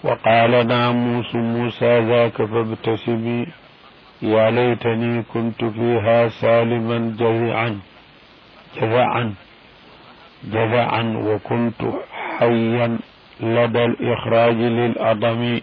وقال ناموس موسى ذاك فابتسمي يا ليتني كنت فيها سالما جزعا جزعا جزعا وكنت حيا لدى الإخراج للأضم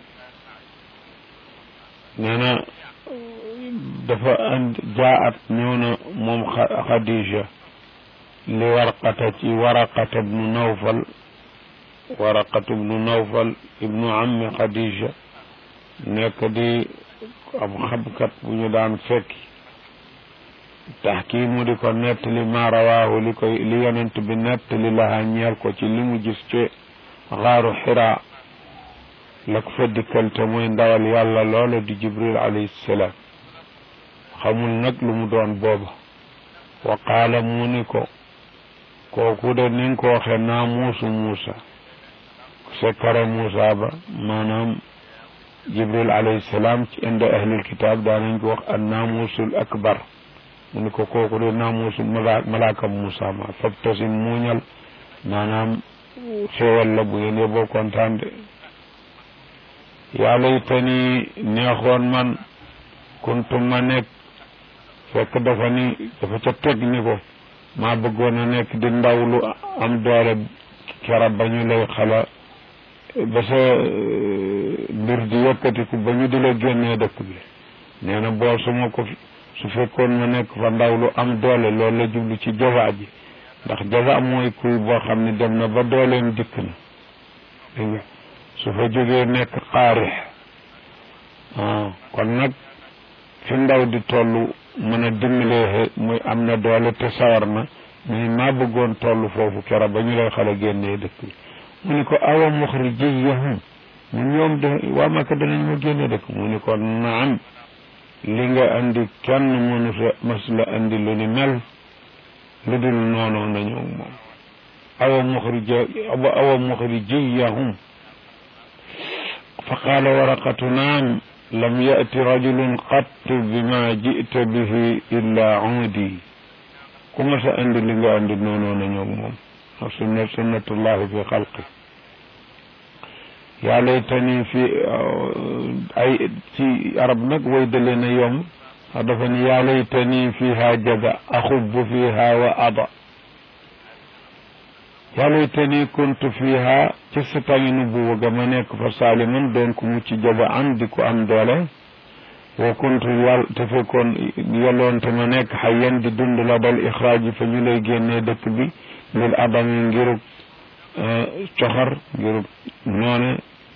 نانا دفا أن جاءت نيونا مم خديجة لورقة ورقة بن نوفل ورقة بن نوفل ابن عم خديجة nekk di ab xamkat bu ñu daan fekki taxkiimu di ko nettali ma rawaahu li koy li yonent bi nettali laha ñeel ko ci li mu gis ci xaaru xiraa la ko fa dikkal te muy ndawal yàlla loola di jibril alayhi salaam xamul nag lu mu doon booba wa qaala mu ni ko kooku de ni nga ko waxe naa muusu muusa sekkare muusa ba maanaam jibril alayhi salaam ci inda ahlil kitaab daanañ ko wax an naamusul akbar mu ni ko kooku de naamusul malaaka muusa ma fabtasim muuñal maanaam xéewal la bu ngeen yóbboo kontaan de yaa laytani neexoon man kuntum ma nekk fekk dafa ni dafa ca teg ni ko maa bëggoon a nekk di ndaw lu am doole kera ba ñu lay xala ba sa mbir di yëkkatiku ba ñu di la génnee dëkk bi nee na boo su ma ko su fekkoon ma nekk fa ndaw lu am doole loolu la jublu ci jaza ji ndax jaza mooy kuy boo xam ne dem na ba dooleem dikk na dégg nga su fa jógee nekk xaarix kon nag fi ndaw di toll mën a dimbalee muy am na doole te sawar na muy maa bëggoon toll foofu kera ba ñu lay xale génnee dëkk bi mu ni ko awa muxrijiyahum mu ñoom de waa Makka danañ ma génne dëkk mu ni ko naam li nga andi kenn mënu sa mas la andi lu ni mel lu dul noonu nañu moom awa muxrija awa muxrijiyahum fa qaala waraqatu naam lam yati rajulun qattu bima jita bihi illa uudi ku ma sa andi li nga andi noonu nañu moom sunna sunnatullahi fi xalqi yaa laytani fi ay ci arab nag way dale na yomb ndax dafa ni yaa laytani fiha jaga axubbu fiha wa ada yaa laytani kuntu fiha ci sa tàngi nubuwa ga ma nekk fa saaliman doon ku mucc jaga an di ko am doole wa kuntu yàll te fekkoon yelloon te ma nekk xayyan di dund la dal ixraaj fa ñu lay génnee dëkk bi lil adami ngirub coxar ngirub noone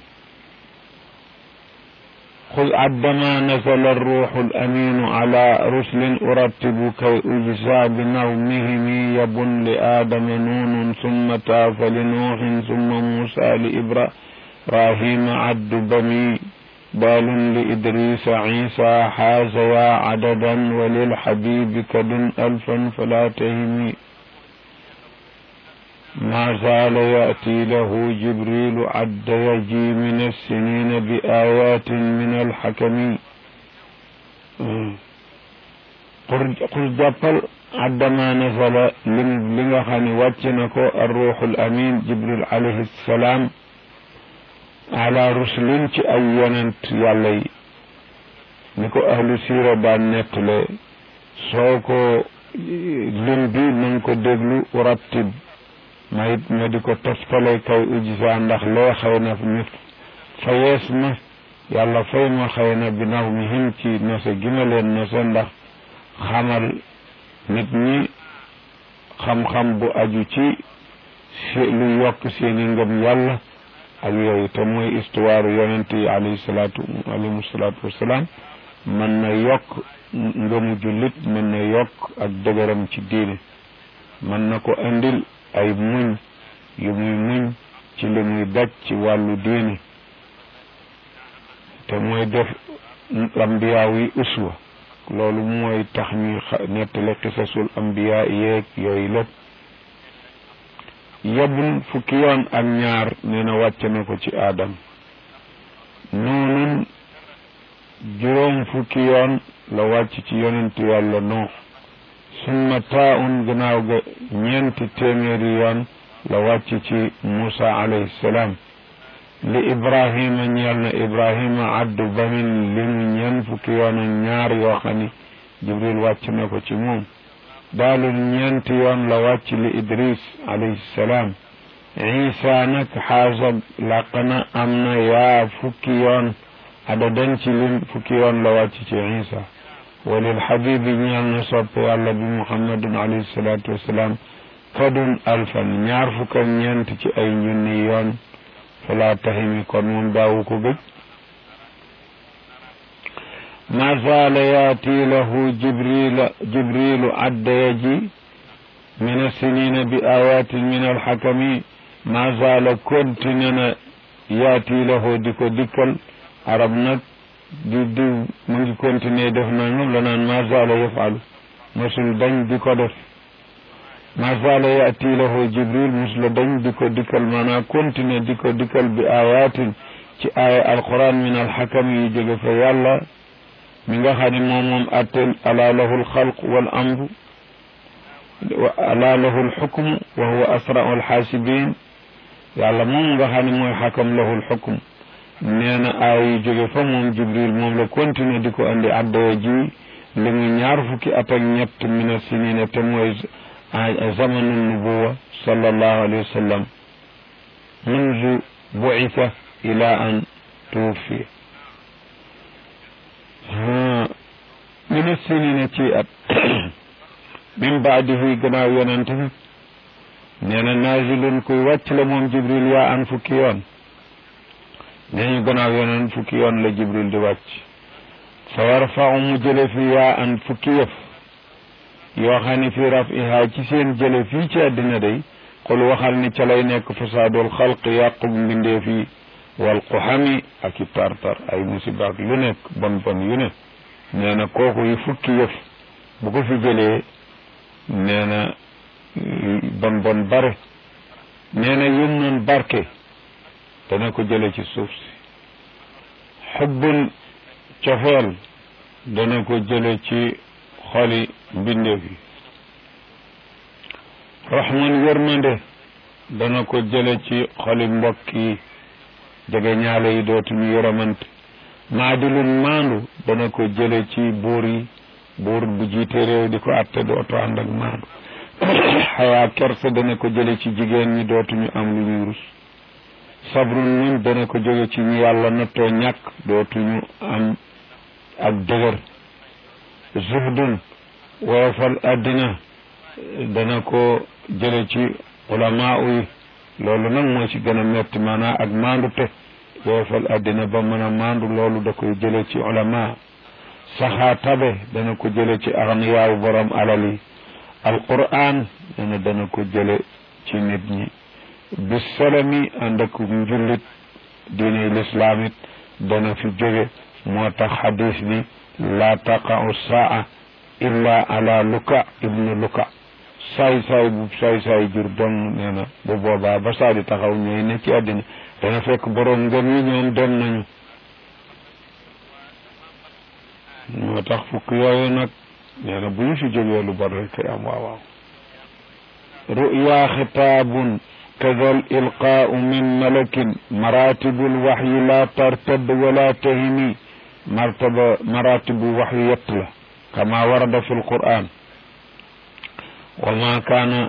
خذ عندما نزل الروح الأمين على رسل أرتب كي أجزى بنومهم يبن لآدم نون ثم تاف لنوح ثم موسى لإبراهيم عد بني بال لإدريس عيسى حازيا عددا وللحبيب كد ألفا فلا تهمي ما زال يأتي له جبريل عد يجي من السنين بآيات من الحكم قل جبل عندما نزل لنغا خاني واتنكو الروح الأمين جبريل عليه السلام على رسل أي يننت يالي نكو أهل سيرة بان نتلي سوكو لنبي منكو دجلو ورتب ma it ma di ko toftale kaw ujisa ndax lee xëy na ñu fayees ma yàlla fay ma xëy na bi naw mi him ci nose gi ma leen nose ndax xamal nit ñi xam-xam bu aju ci lu yokk seeni ngëm yàlla ak yooyu te mooy histoire yonent yi alayhi salaatu alayhi salaatu wasalaam mën na yokk ngëmu jullit mën na yokk ak dëgëram ci diine mën na ko indil ay muñ yu muy muñ ci li muy daj ci wàllu diine te mooy def ambiyaaw yi uswa loolu mooy tax ñuy nettali xisasul ambiya yeeg yooyu lépp yebun fukki yoon ak ñaar nee na wàcc na ko ci aadam noonun juróom fukki yoon la wàcc ci yonent yàlla noo summa taaun gannaaw ga ñeenti téeméeri yoon la wàcc ci Muusa alayhi salaam li ibrahima ñeel na ibrahima addu bamin limu ñeen fukki yoon ak ñaar yoo xam ni jibril wàcc na ko ci moom daalul ñeenti yoon la wàcc li idris alayhi salaam isa nag xaasa làq na am na yaa fukki yoon adadan ci lim fukki yoon la wàcc ci isa walil xabibi ñeel na sopp yàlla bi muhammadun alayhi salaatu wasalaam kadun alfan ñaar fukk ak ñeent ci ay junni yoon fala tahimi kon moom daawu ko gëj ma zaala yaati lahu jibril jibrilu addaya ji min assinina bi ayatin min alxakami ma zaala continue na yaati lahu di ko dikkal arab nag di di mu ngi continuer def nangam la naan ma zaala yafalu mosul dañ di ko def ma zaala yaati lahu jibril musula dañ di ko dikkal maanaam continuer di ko dikkal bi ayatin ci aaya alquran min alxakam yi jóge fa yàlla mi nga xam ne moom moom attel ala lahu alxalq wal amru ala lahu alxukmu wa huwa asrau alxaasibin yàlla moom nga xam ne mooy xakam lahu alxukm nee na aaya yi jóge fa moom jibril moom la continuer di ko andi addaya ji li mu ñaar fukki at ak ñett mina sinina te mooy zamanu nubuwa sallallahu alayhi wa sallam munzu buisa ila an tuwfi mina sinina ci at min baadihi gannaaw yonent bi nee na naazilun kuy wàcc la moom jibril yaa an fukki yoon nee ñu gannaaw yonent fukki yoon la jibril di wàcc fa yarfau mu jële fi yaa an fukki yëf yoo xam ne fi rafiha ci seen jële fii ci àddina day xul waxal ni ca lay nekk fasaadul xalq yàqu mbindeef yi wal quxami ak i tartar ay musiba ak lu nekk bon bon yu ne nee na kooku yi fukki yëf bu ko fi jëlee nee na bon bon bare nee na yum noon barke dana ko jële ci suuf si xubbun cofeel dana ko jële ci xoli mbindeef yi raxman yërmande dana ko jële ci xoli mbokk yi jege ñaale yi dootuñu yërëmante maadilun maandu dana ko jële ci buur yi buur bu jiite réew di ko atte dootu ànd ak maandu xayaa kersa dana ko jële ci jigéen ñi dootuñu am lu ñuy rus sabrun muñ dana ko jóge ci ñi yàlla nattoo ñàkk dootuñu am ak dëgër zuhdun woyofal àddina dana ko jële ci ulamaa yi loolu nag moo ci gën a metti maanaam ak maandu te woyofal àddina ba mën a maandu loolu da koy jële ci ulama saxaa tabe dana ko jële ci axniyaawu borom alal yi alquran dana dana ko jële ci nit ñi bi salami ànd ak njullit diine lislaam it dana fi jóge moo tax xadis bi laa taqa'u saa illa ala luka ibnu luka saay saay bu saay saay jur dong nee na bu boobaa ba saa di taxaw ñooy ne ci àddina dana fekk borom ngëm yi ñoom dem nañu moo tax fukk yooyu nag nee na bu ñu fi jógee lu bon rek kay am waaw waaw ruya xitaabun كذا الإلقاء من ملك مراتب الوحي لا ترتد ولا تهمي مرتبة مراتب الوحي يطلع كما ورد في القرآن وما كان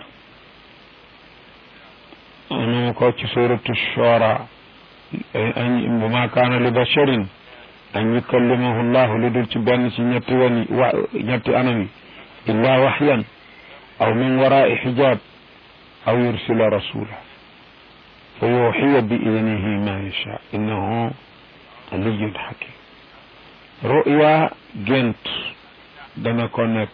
أنا كوتش سورة الشورى وما كان لبشر أن يكلمه الله لدرت بأن نيتي أنمي إلا وحيا أو من وراء حجاب أو يرسل رسولا فيوحي بإذنه ما يشاء إنه علي حكيم رؤيا جنت دنا كونك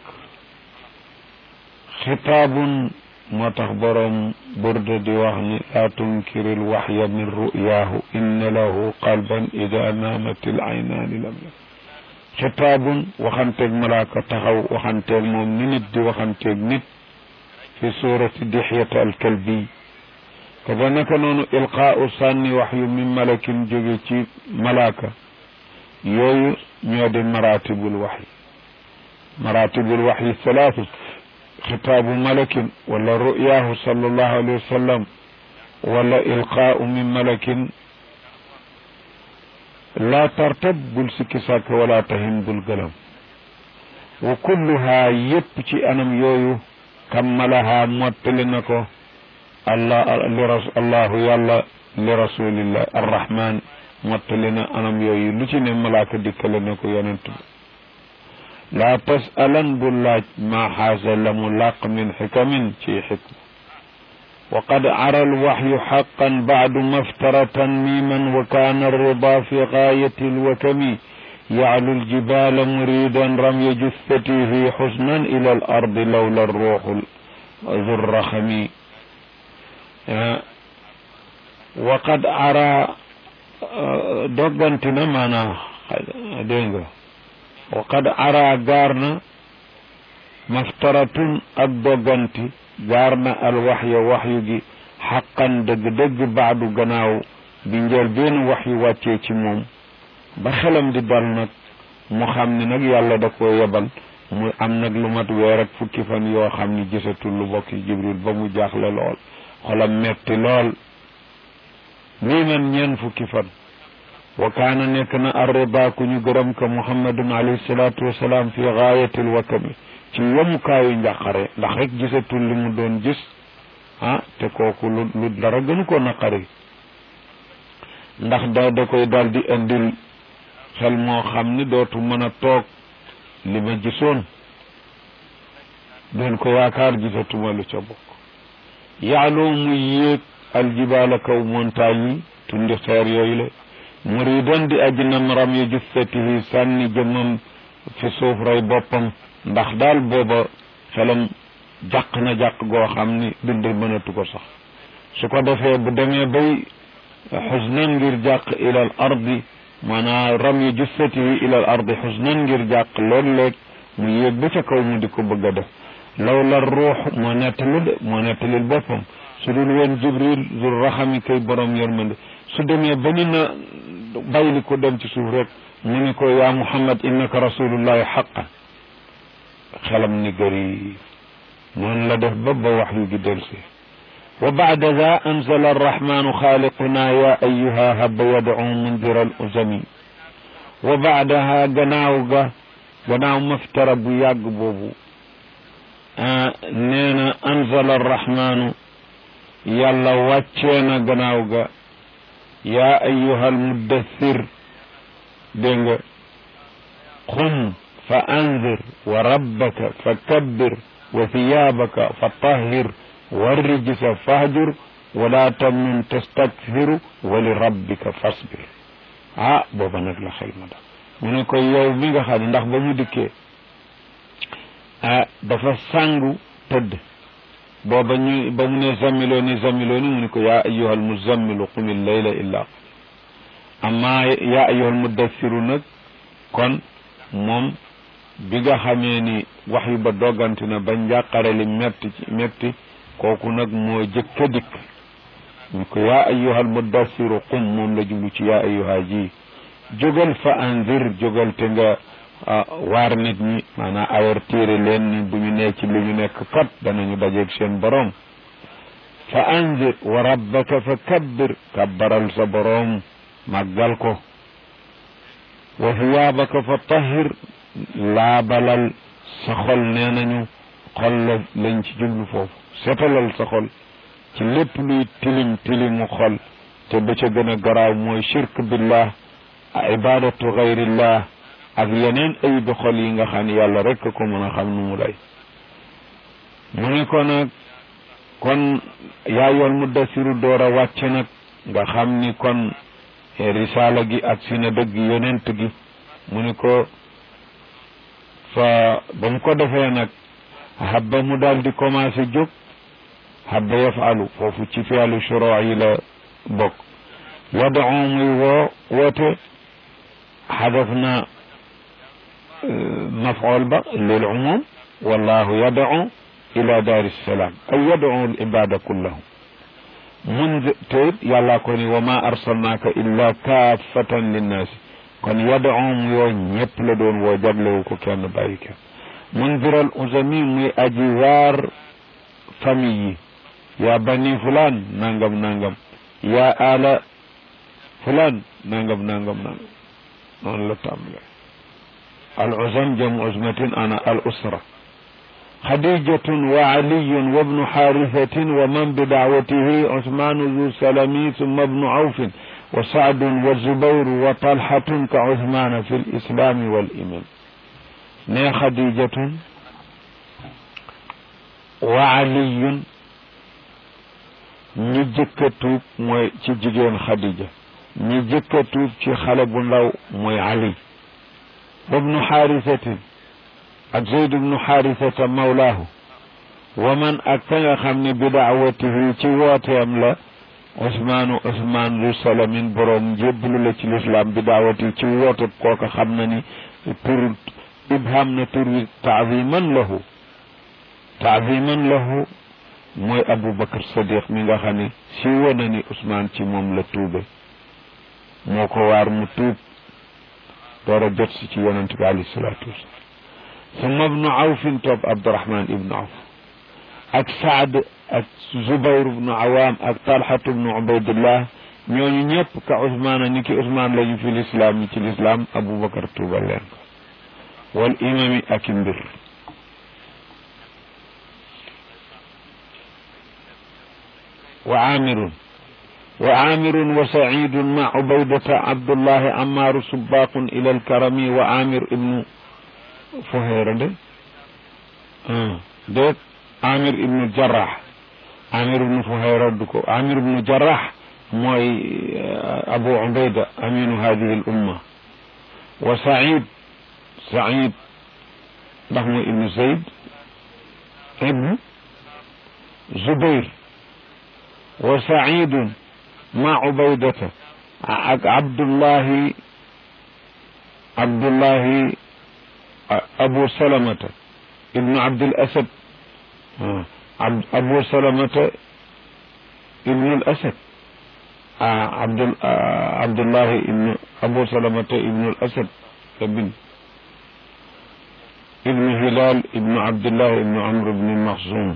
خطاب ما تخبرهم برد ديواني لا تنكر الوحي من رؤياه إن له قلبا إذا نامت العينان لم يكن خطاب وخنتج ملاك تخو وخنتج مؤمن دي وخنتج نت في سورة دحية الكلبي كذلك نون إلقاء صاني وحي من ملك جوجي ملاكة يوي نيود مراتب الوحي مراتب الوحي الثلاثة خطاب ملك ولا رؤياه صلى الله عليه وسلم ولا إلقاء من ملك laa tartab bul sikki sàkk wala tahin bul gëlam wa kulluha yépp ci anam yooyu kammalaha mottali na ko allah li ras allahu yàlla li rasulillah arrahman mottali na anam yooyu lu ci ne malaaka dikkale na ko yonent bi laa tasalan bul laaj maa xaasa la mu làq min xikamin ci xikma wa qad ara alwaxyu xaqan bacdu maftara tanmiman wa kaana alrida fi gaayati alwakami يعلو الجبال مريدا رمي جثته حزنا إلى الأرض لولا الروح ذو الرخم وقد أرى دوغنتنا معنا دينغ وقد أرى غارنا مفترة الدوغنتي غارنا الوحي وحي حقا دق دق بعد غناو بنجل بين وحي واتي موم ba xelam di dal nag mu xam ne nag yàlla da ko yebal mu am nag lu mat weer ak fukki fan yoo xam ni gisatul lu bokk jibril ba mu jaaxle lool xolam metti lool nii man ñeen fukki fan wa kaana nekk na arriba ku ñu gërëm ka muhammadun alayhi salaatu wasalaam fi gaayatil wakami ci yomukaayu njàqare ndax rek gisatul li mu doon gis ah te kooku lu lu dara gënu ko naqari ndax da da koy dal di indil xel moo xam ni dootu mën a toog li ma gisoon doon ko yaakaar gisatuma lu ca bokk yaaloo muy yéeg aljibaala kaw montagne yi tundi xeer yooyu la muridan di aji nam ram yi jussatihi sànni jëmmam fi suuf rey boppam ndax daal booba xelam jàq na jàq goo xam ni bind mënatu ko sax su ko defee bu demee bay xusnan ngir jàq ila al ardi maanaam ram yi jussatihi ila al ardi xusnan ngir jàq léeg-léeg mu yéeg ba ca kaw mu di ko bëgg a def law la ruux moo nettali de moo nettalil boppam su dul woon jibril zul raxami kay borom yërmande su demee ba ni na bàyyili ko dem ci suuf rek mu ni ko yaa muhammad innaka rasulullahi xaqan xelam ni gëri noonu la def ba ba wax yu gi delsi وبعد ذا أنزل الرحمن خالقنا يا أيها هب يدعو منذر الأزم وبعدها جناوغا جناو مفتر بياق بوبو آه نينا أنزل الرحمن يلا واتشينا جناوغا يا أيها المدثر دينغ قم فأنذر وربك فكبر وثيابك فطهر والرجس فاهجر ولا تمنن تستكثر ولربك فاصبر ah booba nag la xel ma daal mu ne ko yow mi nga xam ne ndax ba mu dikkee ah dafa sàngu tëdd booba ñu ba mu ne zammiloo ni zammiloo ni mu ne ko yaa ayyuhal muzammilu qumil layla illa amma yaa ayyuhal muddassiru nag kon moom bi nga xamee ni wax yu ba doggante na ba njàqare li metti ci metti kooku nag moo jëkk a dikk ñu ko yaa ayyuhal muddassiru qum moom la jublu ci yaa ayyuha ji jógal fa anzir jógal te nga waar nit ñi maanaam avertir leen ni bu ñu nee ci li ñu nekk kat danañu dajeeg seen borom fa anzir wa rabbaka fa kabbir kabbaral sa borom màggal ko wa thiyaabaka fa tahir laabalal sa xol nee nañu xol la lañ ci jublu foofu setalal sa xol ci lépp luy tilim tilimu xol te ba ca gën a garaaw mooy shirk billah ibadatu gayrillah ak yeneen ayibi xol yi nga xam ne yàlla rek ko mën a xam nu mu lay mu ne ko nag kon yaa yoon mu dasiru door a wàcc nag nga xam ni kon risaala gi ak si na dëgg yonent gi mu ne ko fa ba mu ko defee nag habba mu daal di commencé jóg habba yafalu foofu ci fialu shuroo yi la bokk yad'u muy woo woote xadaf na maf'ul ba lil umum wallahu yad'u ila daari salaam ay yad'u al ibada kullahum mun te yàlla ko ni wa ma arsalnaaka illa kaafatan linnaasi kon yad'u mu yoo ñëpp la doon woo jaglewu ko kenn bàyyi kenn mundiral uzami muy aji waar famille yi yaa bani fulaan nangam nangam yaa ala fulaan nangam nangam nangam noonu la tàmbale al uzam jam uzmatin ana al usra xadijatun wa aliyun wa bnu xaarisatin wa man bi daawatihi usmaanu zu salami summa bnu awfin wa saadun wa zubayru wa talhatun ka usmaana fi lislaami wal iman ne xadijatun wa aliyun ñi jëkk a tuub mooy ci jigéen xadija ñi jëkk a tuub ci xale bu ndaw mooy ali wabnu xaarisatin ak zeyd bnu xaarisata mawlaahu wa man ak ka nga xam ne bi daawatihi ci wooteem la osmaanu osmaan lu salamin boroom njébbalu la ci lislaam bi daawati ci woote kooka xam na ni tur ibham na tur wi taaziman lahu taaziman lahu mooy aboubacar sadiq mi nga xam ne si wona ni ousmane ci moom la tuube moo ko waar mu tuub door a jot si ci yonente bi alayhi salaatu wasalaam summa ibnu awfin topp abdurahman ibnu awf ak saad ak zubayr ibnu awam ak talhat ibnu ubaydillah ñooñu ñëpp ka ousmane ni ki ousmane lañu fi lislaam yi ci lislaam aboubacar tuubal leen ko wal imami ak i mbir وعامر وعامر وسعيد مع عبيدة عبد الله عمار سباق إلى الكرم وعامر ابن فهير ده آه. ده عامر ابن الجراح عامر ابن فهير دكو عامر ابن الجراح موي أبو عبيدة أمين هذه الأمة وسعيد سعيد رحمه ابن زيد ابن زبير وسعيد مع عبيدة عبد الله عبد الله أبو سلمة ابن عبد الأسد أبو سلمة ابن الأسد عبد عبد الله ابن أبو سلمة ابن الأسد ابن ابن هلال ابن عبد الله ابن عمرو بن المخزوم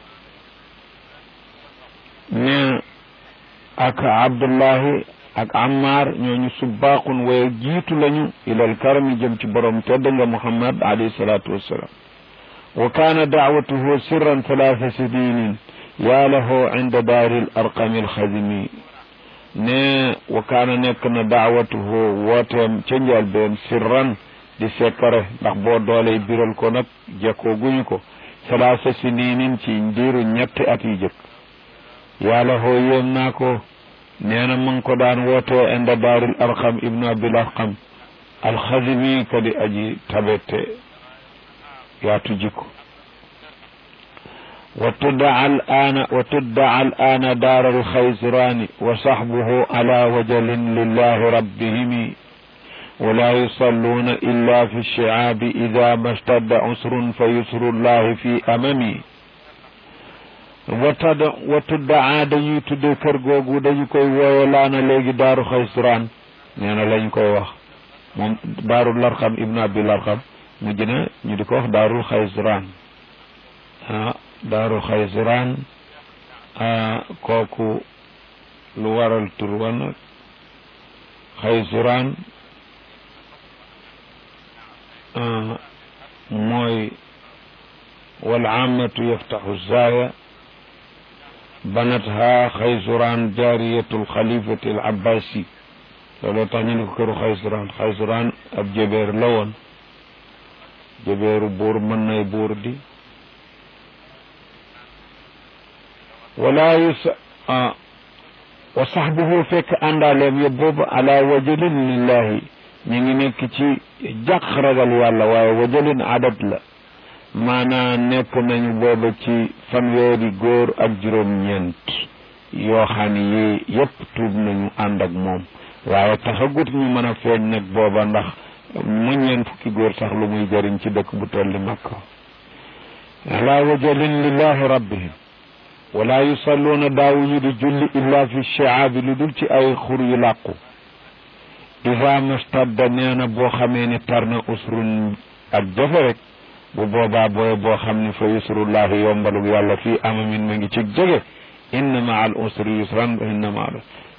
ne ak abdullahi ak ammar ñooñu subbaaqun waye jiitu lañu ilal karami jëm ci borom tedd nga muhammad alayhi salatu wassalam wa kaana daawatuhu sirran talaata sininin yaa lahu inda daari l arqami alxadimi ne wa kaana nekk na daawatuhu wooteem ca njëlbeen sirran di sekkare ndax boo dooley biral ko nag jekkoo guñu ko talaata sininin ci ndiiru ñetti at yi jëkk yàlla hoo yéem naa ko nee na mu ngi ko daan wootee inda daaril arqam ibnu abil arqam alxazimi ka di aji tabette yaatu jikko wa tuddaa al aana wa tuddaa al aana daar alxaysiraani wa saxbuhu ala wajalin lillahi rabbihimi ولا يصلون إلا في الشعاب إذا ما اشتد عسر فيسر الله في أممي wattada watuddaa dañuy tudde kër googu dañu koy wooye laana léegi daaru xaysraan nee na lañ koy wax moom daaru larxam ibnu abi larxam mujj na ñu di ko wax daarul xaysraan ah daaru xaysraan kooku lu waral tur wa nag xaysraan mooy wal aamatu yaftaxu zaaya banatha xaysuraan jaariyatul xalifati al abbasi looloo tax ñu ne ko këru xaysuraan xaysuraan ab jëbeer la woon jëbeeru buur mën nay buur di wala yus wa saxbuhu fekk àndaaleem ya boobu ala wajalin lillahi ñu ngi nekk ci jàq ragal yàlla waaye wajalin adat la maanaa nekk nañu booba ci fanweeri góor ak juróom-ñeent yoo xam ne yi yépp tuub nañu ànd ak moom waaye taxagut ñu mën a feeñ nag booba ndax mu ñeent fukki góor sax lu muy jëriñ ci dëkk bu tolli makka ala wajalin lillahi rabbihim wala yusalluuna daawuñu di julli illa fi shiaabi lu dul ci ay xur yu làqu ida mastadda nee na boo xamee ni tar na usrun ak jafe rek bu boobaa booy boo xam ne fa yusrullahi yombalug yàlla fii amamin ma ngi ci jege inna ma al usri yusran wa inna ma al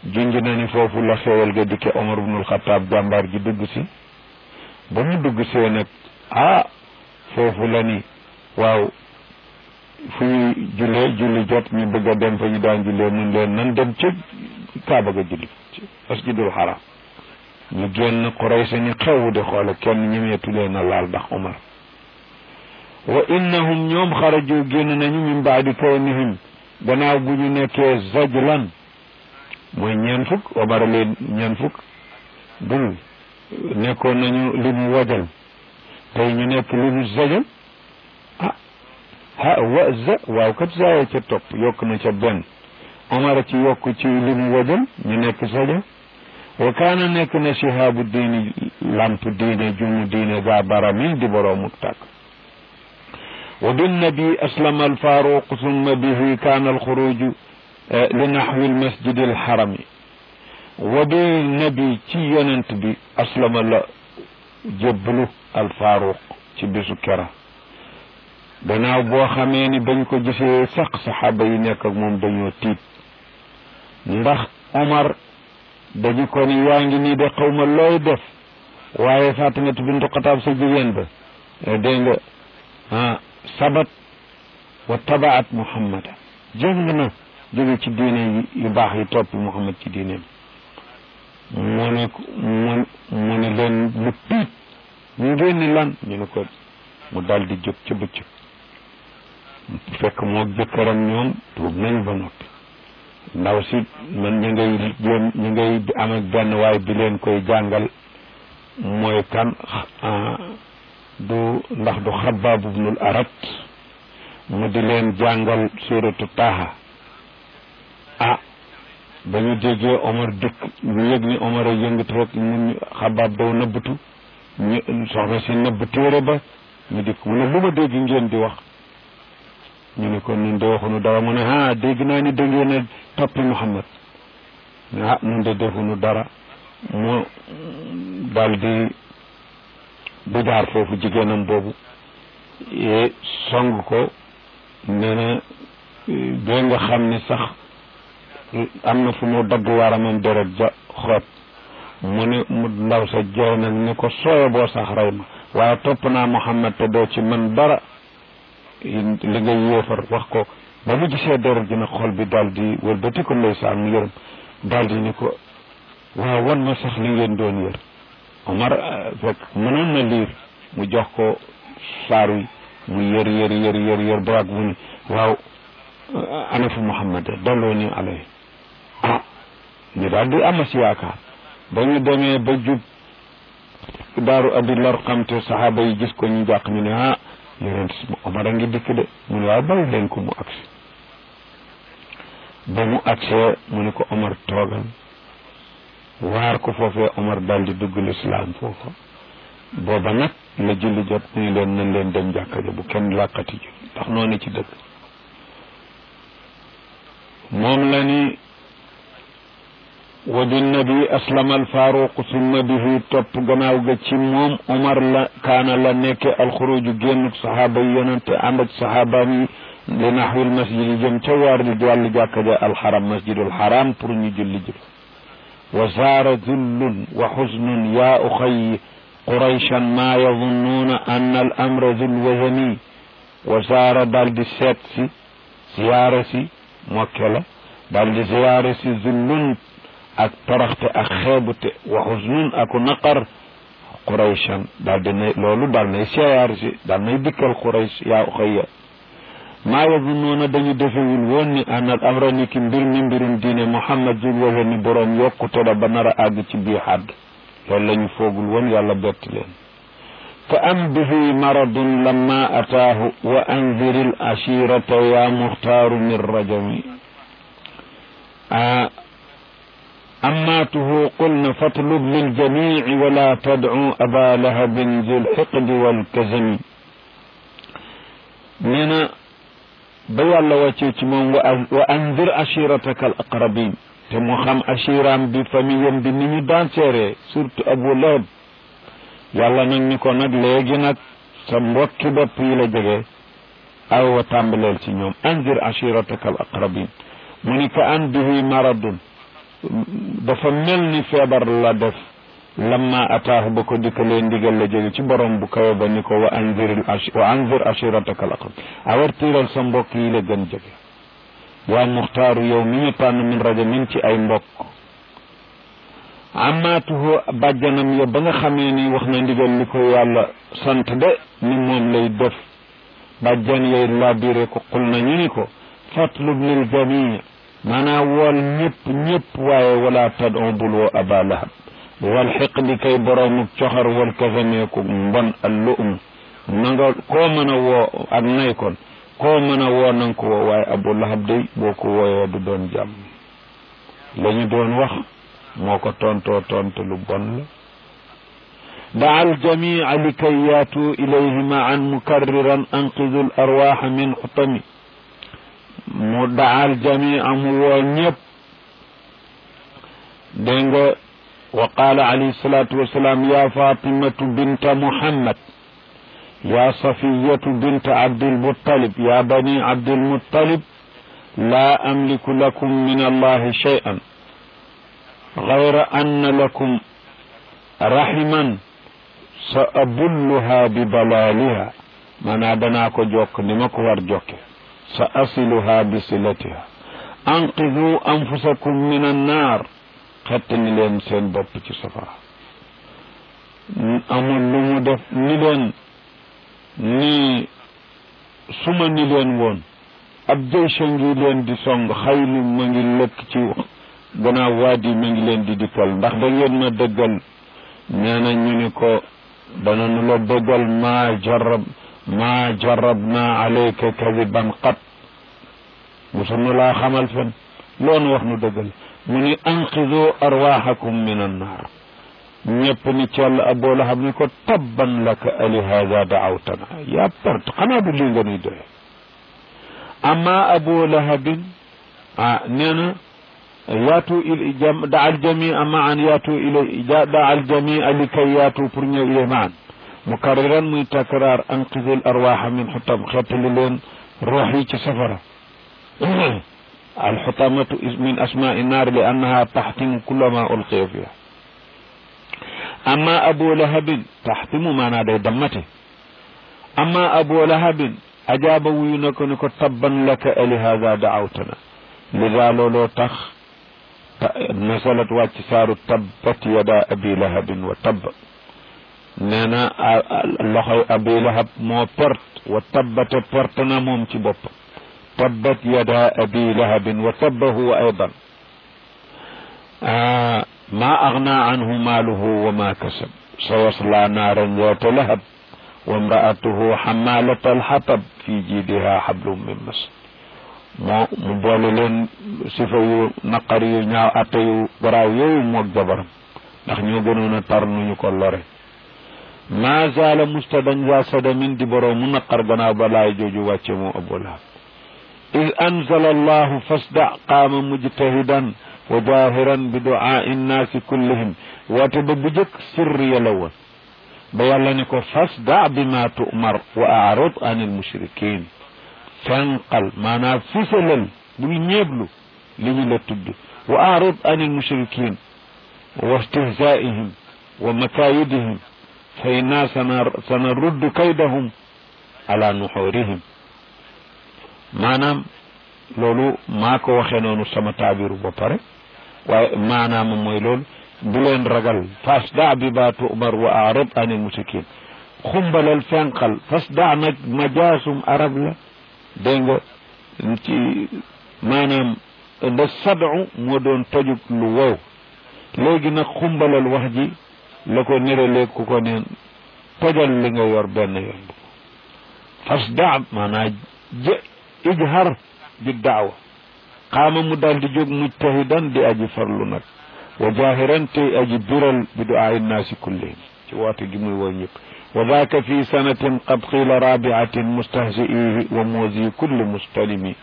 junj na ni foofu la xéewal ga dikke Omar ibnul Xataab jàmbaar ji dugg si ba mu dugg see nag ah foofu la ni waaw fu ñuy jullee julli jot ñu bëgg a dem fa ñu daan jullee mun leen nan dem ci Kaaba ga julli masjidul haram ñu génn Quraysh ni xew di xoole kenn ñemeetu leen a laal ndax Omar wa innahum ñoom xaraju génn nañu min baadi kawnihim gannaaw bu ñu nekkee zajlan mooy ñeen fukk Omar leen ñeen fukk dul nekkoon nañu li mu wajal tey ñu nekk li mu zajal ah ha wa za waaw kat zaaya ca topp yokk na ca benn Omar ci yokk ci li mu wajal ñu nekk zajal wa kaana nekk na shihaabu diini lamp diine jumu diine gaa baramin di boroomu tàkk wa binnabi aslama alfaaruq summa bihi kaana alxuruju li naxwi almasjidi alxarami wa bi nabi ci yonent bi aslama la jébbalu alfaaruq ci bisu kera gannaaw boo xamee ni bañ ko gisee sax saxaaba yi nekk ak moom dañoo tiit ndax Omar dañu ko ni yaa ngi nii de xawma looy def waaye Fatimatu bintu Xataab sa jigéen ba dégg nga ah sabat wa tabaat Muhammad jëng na jóge ci diine yu baax yi topp Muhammad ci diineem mu ne mu mu ne leen lu piit ñu ngeen ni lan ñu ne ko mu dal di jóg ca bëccëg fekk moo jëkkëram ñoom tuub nañu ba noppi ndaw si man ñu ngay jéem ñu ngay am ak benn waay bi leen koy jàngal mooy kan du ndax du xabaab ibnul arat mu di leen jàngal suratu taaha ah ba ñu déggee Omar dëkk ñu yëg ni Omar a yëngatu rek mun xabaab daw nëbbatu ñu soxna si nëbb téere ba ñu dikk mu ne lu ma dégg ngeen di wax ñu ne ko nun de waxunu dara mu ne ah dégg naa ni da ngeen a toppi Muhammad ah nun de defuñu dara mu daal di bu jaar foofu jigéenam boobu song ko nee na ba nga xam ni sax am na fu mu dagg waramam deret ja xoot mu ne mu ndaw sa jooy nag ni ko sooyo boo sax rey ma waaye topp naa Muhammad te doo ci man dara li nga yéefar wax ko ba mu gisee deret ji nag xol bi daal di wëlbati ko ndeysaan mu yërëm daal di ni ko waaw wan ma sax li ngeen doon yër Omar fekk mënoon na liir mu jox ko saar wi mu yër yër yër yër yër ba ak mu ni waaw ana fu Muhammad dalloo ni alay ah ñu daal di amas yaakaar ba ñu demee ba jub daaru abi lor xam te saxaaba yi gis ko ñu jàq ñu ne ah yonent Omar a ngi dikk de mu ne waaw bàyyi leen ko mu agsi ba mu agsee mu ne ko Omar toogal waar ko foofee Omar dal di dugg lislaam foofa booba nag la julli jot mu ne leen nañ leen dem jàkka ja bu kenn làqati ji ndax noonu ci dëgg moom la ni wa binnabi aslama alfaaruq summa bihi topp gannaaw ga ci moom Omar la kaana la nekke alxuruju génn saxaaba yi yonente ànd ak saxaabaam yi li naxwil masjid yi jëm ca waar di wàllu jàkka ja alxaram masjidul xaram pour ñu julli ji wa saara zullun wa xusnun yaa uxayi qurayshan maa yadunnuuna anna al amra zul wazani wa saara daal di seet si ziyaara si mokke la daal di ziyaara si zullun ak toroxte ak xeebute wa xusnun aku naqar qurayshan daal di nay loolu daal nay siyaar si daal nay dikkal quraysh yaa uxayya maa yazunnuuna dañu defewul woon ni anal amra ni ki mbir mi mbirum diine muhammad jul waxe ni boroom yokkute la ba nar a àgg ci bii xadd loolu la ñu foogul woon yàlla bett leen fa am bihi maradun lamma ataahu wa anziril ashirata ya muxtaaru min rajami أماته قلن فاطلب للجميع ولا تدعو أبا لهب ذي الحقد والكزم نينا بيال واتيت من وأنذر عشيرتك الأقربين تمو خم عشيرام بفميم بنيني دان سيري سورة أبو لهب يالا نك نيكو نك لégui nak sa mbokki bopp yi la jógee aw wa tàmbaleel ci ñoom anzir ashirataka al aqrabin mu ni ka an bihi maradun dafa mel ni feebar la def lamma ataahu ba ko dikkalee ndigal la jóge ci borom bu kawe ba ni ko wa anzir wa anzir ashirataka al aqrab awartiral sa mbokk yi la gën jege yaa muxtaaru yow mi ñu tànn min rajamin ci ay mbokk amaatuhu bàjjanam ya ba nga xamee ni wax na ndigal li ko yàlla sant de ni moom lay def bàjjan yay labiré ko xul na ñu ni ko fatlub lil jamii maanaam wool ñëpp ñëpp waaye wala tad on bul woo aba lahab wal xiq di kay boroomu coxar wal kasameeku mbon al luum na nga koo mën a woo ak nay kon koo mën a woo na nga ko woo waaye abu lahab day boo ko wooyee du doon jàmm la ñu doon wax moo ko tontoo tontu lu bon la daa aljamia likay yaatu ilayhi maan mukarriran anqidu l arwaxa min xutami mu daa aljamia mu woo ñëpp dégg nga wa qaala alayhi salatu wasalaam ya fatimatu binta muhammad ya safiyatu binta abdilmuttalib ya bani abdilmuttalib la amliku lakum min allahi shay'an غير أن لكم رحما سأبلها ببلالها من أدناك جوك نمك ورجوك سأصلها بصلتها أنقذوا أنفسكم من النار خطني لين سين بوب ci safara amul lu mu def ni leen ni suma ni leen woon ab jëysa ngi leen di song xaylu ma ngi lëkk ci gannaaw waadi mi ngi leen di dikkal ndax da ngeen ma dëggal nee na ñu ni ko danañu la dëggal maa jarab maa jarab naa alayka kadiban qat musunu laa xamal fen loonu wax nu dëggal mu ni anqidu arwaxakum min annaar ñëpp ni cell aboo lahab ni ko tabban laka ali hada daawtana yaa perte xanaa du lii nga nuy doye amma aboo lahabin ah nee na yaatu il jam daa aljamia maan yaatu ilay daa aljamia likay yaatu pour ñëw ilay maan mukarriran muy takraar anqidil arwaxa min xutam xettali leen ruux yi ci safara alxutamatu min asmaai naar li annaha taxtimu kulla ma ulqiya fiha amma abu lahabin taxtimu maanaa day dammate amma abu lahabin ajaaba wuyu na ko ni ko tabban laka ali hada daawtana lida looloo tax nasalat wàcc saaru tabbat yada abi lahabin wa tabb nee na loxoy abi lahab moo perte wa tabbate perte na moom ci bopp tabbat yada abi lahabin wa tabba huwa aydan ma agna anhu maaluhu wa ma kasab sayasla naaran zaata lahab wa imraatuhu xamalat alxatab fi jiidiha xablum min masad moo mu boole leen sifa yu naqar yu ñaaw atte yu garaaw yooyu moog jabaram ndax ñoo gënoon a tar nuñu ko lore ma zaala mustadan za sadamin di boroo mu naqar gannaaw ba laay jooju wàcce moo abu lahab id anzala allahu fasda qaama mujtahidan wa jahiran bi duaai nnaasi kullihim woote ba bu jëkk sirriya la woon ba yàlla ni ko fasda bi ma tu'mar wa a'rid anil mushrikin fenqal maanaam fisalal bul ñeeblu li ñu la tudd wa a'rid anil mushrikin wa istihzaa'ihim wa makaayidihim fa inna sanaruddu kaydahum ala nuxurihim maanaam loolu maa ko waxee noonu sama taabiru ba pare waaye maanaam mooy loolu bu leen ragal fasda bi ba tu'mar wa a'rid anil mushrikin xumbalal fenqal fasda nag majaasum arab la dégg nga ci maanaam da sadu moo doon tojub lu wow léegi nag xumbalal wax ji la ko niralee ku ko neen tojal li nga yor benn yoon fasda maanaam jë ijhar bi daawa xaama mu daal di jóg mujtahidan di aji farlu nag wa jahiran tey aji biral bi duaa innaasi kullihim ci woote gi muy woo ñëpp wa daaka fi sanatin qad qiila rabiatin mustahzi'ihi wa muuzi kulli mustalimi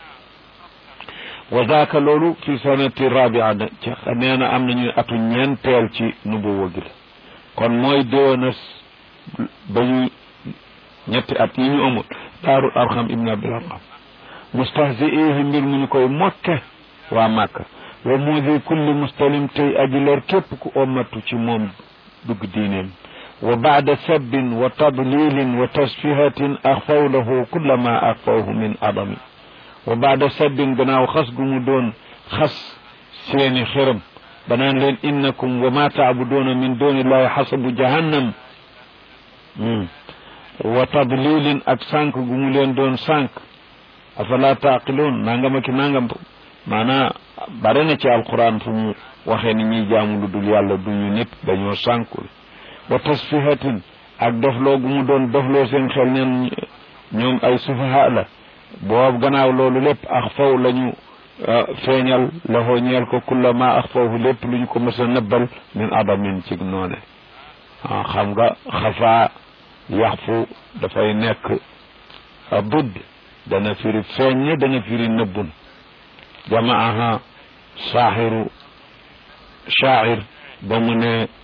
wa daaka loolu fi sanati rabia ci nee na am nañu atu ñeenteel ci nubuwa gi la kon mooy déwénas ba ñu ñetti at yi ñu amul daarul arxam ibn abil arxam mustahzi'ihi mbir mu ñu koy mokke waa màkka wa mudi kulli mustalim tey aji lor képp ku ommatu ci moom dugg diineem wa baada sabbin wa tadlilin wa tasfihatin axfaw lahu kulla ma axfawhu min adami wa baada sabbin gannaaw xas gu mu doon xas seeni xërëm banaan leen innakum wa ma taabuduuna min duni illahi xasabu jahannam wa tadlilin ak sànq gu mu leen doon sànq afala taaqiluun nangam ak nangam maanaa bare na ci alquran fu mu waxee ni ñuy jaamu lu dul yàlla duñu nit dañoo sànkul wa tasfihatin ak dofloo gu mu doon dofloo seen xel ñen ñoom ay sufaha la boobu gannaaw loolu lépp ax faw lañu feeñal laxoo ñeel ko kulla ma ax fawhu lépp lu ñu ko mës a nëbbal min adamin ci noone ah xam nga xafaa yaxfu dafay nekk budd dana firi feeñ dana firi nëbbun jamaaha saaxiru shaacir ba mu ne